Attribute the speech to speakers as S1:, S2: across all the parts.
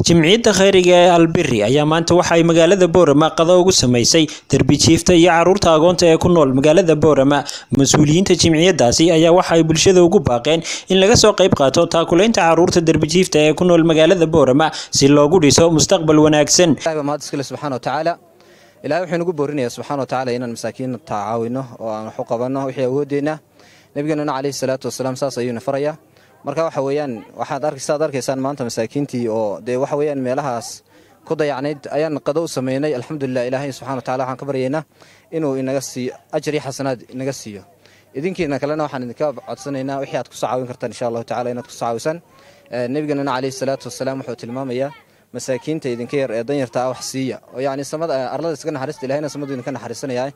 S1: jimciyadda khayriga ee albiri ayaa maanta waxa ay magaalada boorama qado ugu samaysay derbijiifta iyo caruurta agoonta ee ku nool magaalada boorama mas-uuliyiinta jimciyadaasi ayaa waxa ay bulshada ugu baaqeen in laga soo qayb qaato taakulaynta caruurta derbijiifta ee ku nool magaalada boorama si loogu dhiso mustaqbal wanaagsan
S2: mahad iskale subxaana watacaala ilahay wuxuu nagu boorinayaa subxana watacaala inaan masaakiinna tacaawino oo aan wax u qabanno wixii awoodeenna nebigeenuna caleyhi salaatu wasalaam saas ayuuna farayaa marka waxa weeyaan waxaad saad arkaysaan maanta masaakiintii oo dee waxa weeyaan meelahaas ku dayacnayd ayaan qado u sameynay alxamdulilah ilaahay subxana watacala waxaan ka baryaynaa inuu inaga siiyo ajar iyo xasanaad inaga siiyo idinkiina kalena waxaan idinka codsanaynaa wixii aad kusoo caawin kartaan insha allahu tacala inaad kusoo caawisaan nebigeenuna caleyhi salaatu wasalaam wuxuu tilmaamayaa masaakiinta idinka yar ee danyarta ah wax siiya oo yacni samada arlada iska naxariista ilahayna samadu idinka naxariisanayaa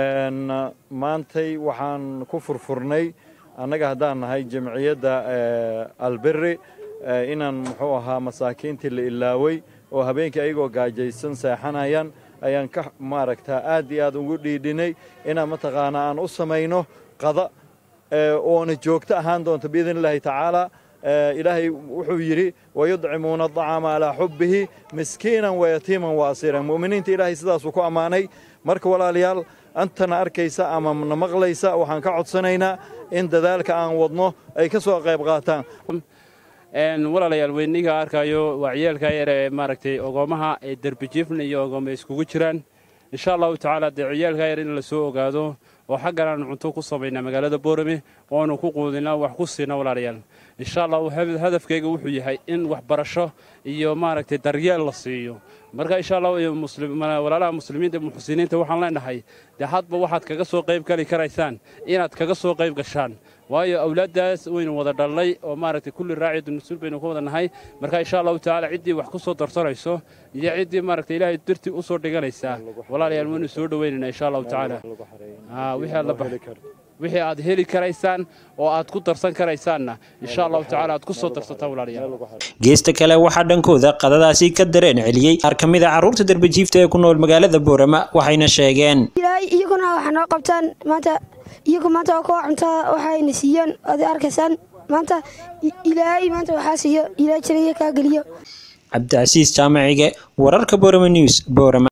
S3: maantay waxaan ku furfurnay annaga haddaan nahay jamciyadda albiri inaan muxuu ahaa masaakiintii la ilaaway oo habeenkii ayagoo gaajaysan seexanayaan ayaan ka maaragtaa aad iyo aad ugu dhiidhinay inaan mataqaanaa aan u samayno qada oona joogto ahaan doonto biidn illaahi tacaala ilaahay wuxuu yidhi wayudcimuuna aطacaama calaa xubbihi miskiinan wayatiiman waasiran mu'miniinta ilaahay sidaasuu ku ammaanay marka walaalayaal antana arkaysa ama na maqlaysa waxaan ka codsanaynaa in dadaalka aan wadno ay ka soo qayb qaataan
S4: walaalayaal weyniga arkayo waa ciyaalka yar ee maaragtay ogoomaha ee derbijiifna iyo ogooma iskugu jiraan insha allahu tacaala dee ciyaalka yar in la soo ogaado oo xaggan aan cunto ku samaynaa magaalada boorame oonu ku quudinaa wax ku siina walaalayaal insha allah hadafkayga wuxuu yahay in waxbarasho iyo maaragtay daryeel la siiyo marka insha allah walaalaha muslimiinta muxsiniinta waxaan leenahay dee hadba waxaad kaga soo qayb geli karaysaan inaad kaga soo qayb gashaan waayo awlaaddaas waynu wada dhallay oo maaragtay kulli raacidu mas-uul baynu ka wada nahay marka insha allahu tacaala ciddii wax ku soo darsanayso iyo ciddii maaragtay ilaahay dartii u soo dhiganaysaa walaalayaal waynu soo dhowaynaynaa insha allahu tacaala wixii aad heli karaysaan oo aad ku darsan karaysaanna insha allahu tacala aad ku soo darsataan walaalayaal
S1: geesta kale waxaa dhankooda qadadaasi ka dareen celiyey qaar ka mid a carruurta derbijiifta ee ku nool magaalada boorama waxayna sheegeen
S5: ilaahay iyaguna waxa noo qabtaan maanta iyagu maanta waa kuwa cuntaa waxayna siiyaan aad arkaysaan maanta ilaahay maanta waxaa siiyo ilaahay jirayo kaa geliyo
S1: cabdicasiis jaamacige wararka boorama news boorama